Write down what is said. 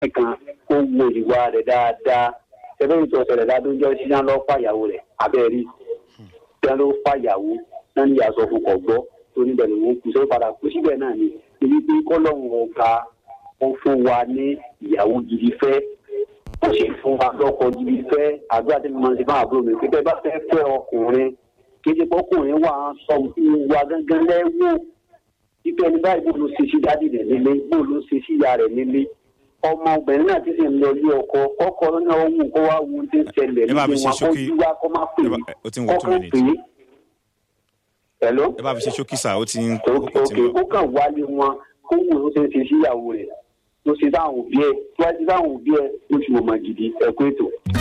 kan kó wo ìwà rẹ̀ dáadáa ṣẹlẹ̀ ìtọ́ ṣẹlẹ̀ ládójọ́ sí náà lọ́ fàyàwó rẹ̀ abẹ́rí náà ló fàyàwó náà ní ìyàsọ fún kọ̀ gbọ́ tó níbẹ̀ ló ń kú sórí padà kú síbẹ̀ náà ni ibi pé kọ́lọ́hún ọ̀gá ó fún wa ní ìyàwó gidi fẹ́ ó sì fún wa lọ́kọ gidi fẹ́ àdúrà tí mo máa ń ṣe fún àbúrò mi pé bẹ́ẹ̀ bá fẹ́ fẹ́ ọkùnrin kéde pọ́kùnrin wà á sọ ìwà gángan lẹ́wọ́ ipe ẹni báyìí bó ló ṣe sí dádì rẹ̀ nílé bó ló ṣe sí ìyá rẹ̀ nílé ọmọ obìnrin náà ti sì ń lọ ilé ọkọ kọkọ náà ó wù kó wá wù ú tí ń ṣẹlẹ̀ ẹ bá fi nínú ṣe wọn kó ṣókí. jí wá kó má pè Ẹ é bá- ó ti ń wọ two kọ́kọ́ minutes. pè é. Hello? ẹ bá fi ṣe ṣókí sà ó ti ń ó òkè ti ń òkè lọ. ó kàn wálé wọn kó wù ú ṣe ń ṣe síyàwó rẹ̀ ló ṣe sáwọn òbí ẹ̀ tó wá ṣe sáwọn òbí ẹ̀ ló ṣe wọ́n mọ̀ gidi ẹ̀kú ètò.